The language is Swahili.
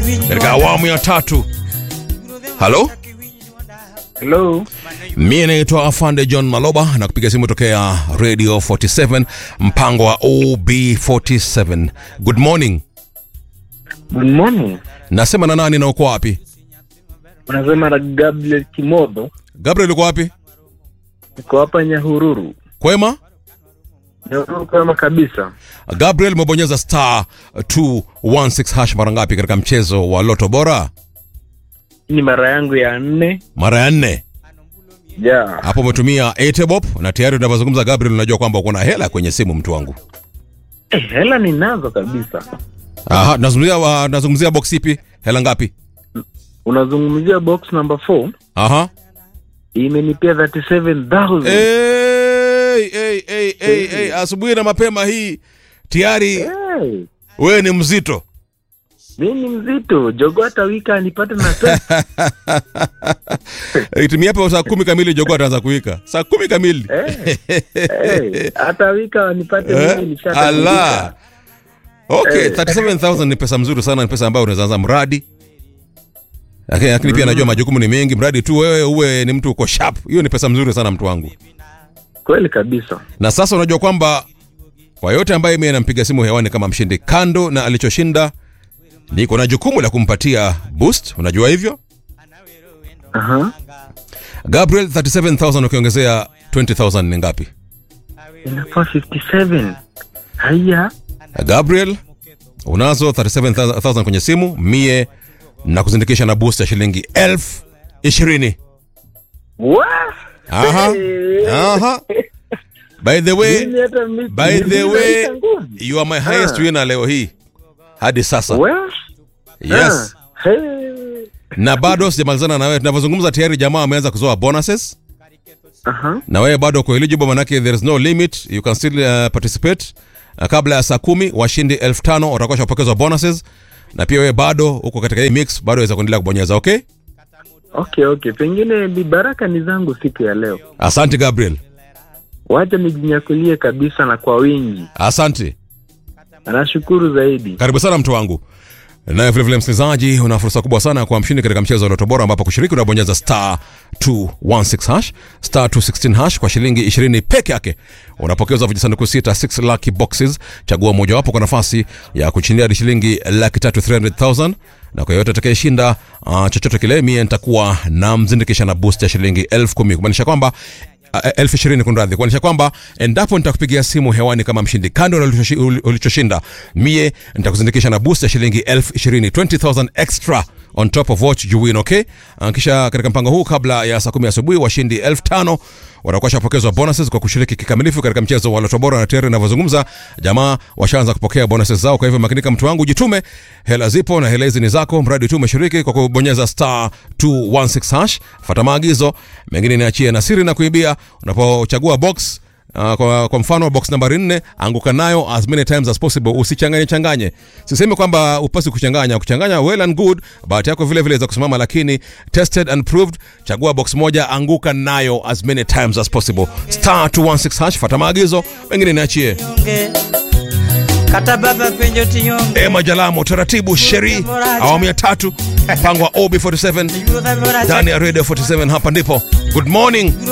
katika awamu ya tatu. Halo, Hello. mie naitwa Afande John Maloba na kupiga simu tokea Radio 47 mpango wa OB47. Good morning. Good morning. Nasema na nani na uko wapi? Unasema na Gabriel Kimodo. Gabriel uko wapi? Niko hapa Nyahururu. Kwema? Nyahururu kama kabisa. Gabriel umebonyeza star 216 hash mara ngapi katika mchezo wa Loto Bora? Hii ni mara yangu ya nne. Mara ya nne. Yeah. Hapo umetumia Etebop na tayari tunavyozungumza Gabriel, unajua kwamba uko na hela kwenye simu mtu wangu. Eh, hela ninazo kabisa. Aha, nazungumzia wa- nazungumzia box ipi? Hela ngapi? Unazungumzia box number 4 Aha. imenipia 37000. Hey, hey, hey, hey, hey. Asubuhi na mapema hii tayari Hey, wewe ni mzito. mimi ni mzito. Jogo hata wiki anipate na pesa. Itimia hapo saa kumi kamili jogo ataanza kuwika. Saa kumi kamili. Eh, eh, hata wiki anipate Eh, mimi nishakamilika. ala. Okay, Eh. 37000 ni pesa mzuri sana, ni pesa ambayo unaweza anza mradi. Lakini lakini pia najua majukumu ni mengi, mradi tu wewe uwe ni mtu uko sharp. Hiyo ni pesa mzuri sana mtu wangu. Kweli kabisa. Na sasa unajua kwamba kwa yote ambaye mimi nampiga simu hewani kama mshindi, kando na alichoshinda, niko na jukumu la kumpatia boost. Unajua hivyo? Aha. Gabriel, 37000 ukiongezea 20000 ni ngapi? Inakuwa 57. Haya. Gabriel, unazo 37000 kwenye simu, mie na kuzindikisha na boost ya shilingi elfu ishirini. Wa! Aha. Eh. Aha. By the way, Mimi hata mi- by the mimi way, naita nguvu. you are my highest Ah. winner leo hii hadi sasa. Well, Yes. ah, hey. Na bado sijamalizana na wewe. Tunavyozungumza tayari jamaa ameanza kuzoa bonuses. Aha. na wewe bado uko eligible manake there is no limit you can still uh, participate uh, kabla ya saa kumi washindi elfu tano watakuwa shapokezwa bonuses na pia wewe bado uko katika hii mix bado waweza kuendelea kubonyeza okay Okay, okay. Pengine ni baraka ni zangu siku ya leo. asante gabriel Wacha nijinyakulie kabisa na kwa wingi. asante Nashukuru zaidi. karibu sana mtu wangu naye vilevile msikilizaji una fursa kubwa sana kwa mshindi katika mchezo wa loto bora ambapo kushiriki unabonyeza star 216 hash star 216 hash kwa shilingi 20 peke yake unapokezwa vijisanduku sita 6 lucky boxes chagua mojawapo kwa nafasi ya kuchindia hadi shilingi laki tatu 300000 na kwa yoyote atakayeshinda uh, chochote kile mie nitakuwa na mzindikisha na boost ya shilingi elfu kumi kumaanisha kwamba Uh, elfu ishirini kunradhi kuonyesha kwamba endapo nitakupigia simu hewani kama mshindi kando na ulichoshi- uli- ulichoshinda mie nitakuzindikisha na boost ya shilingi elfu ishirini 20000 extra on top of what you win okay uh, kisha katika mpango huu kabla ya saa kumi asubuhi washindi elfu tano watakuwa shapokezwa bonuses kwa kushiriki kikamilifu katika mchezo wa loto bora na tayari inavyozungumza jamaa washaanza kupokea bonuses zao kwa hivyo makinika mtu wangu jitume hela zipo na hela hizi ni zako mradi tu umeshiriki kwa kubonyeza star 216 hash fata maagizo mengine niachie na siri na kuibia unapochagua box Uh, kwa, kwa mfano box nambari nne anguka nayo as many times as possible usichanganye changanye sisemi kwamba upasi kuchanganya kuchanganya well and good bahati yako vile vile za kusimama lakini tested and proved chagua box moja anguka nayo as many times as possible star 216 hash fata maagizo mengine niachie Yonge. kata baba penjo tiyonge ema jalamo taratibu sheri awamu ya tatu mpango wa ob 47 Yudha bora ndani ya radio 47 hapa ndipo good morning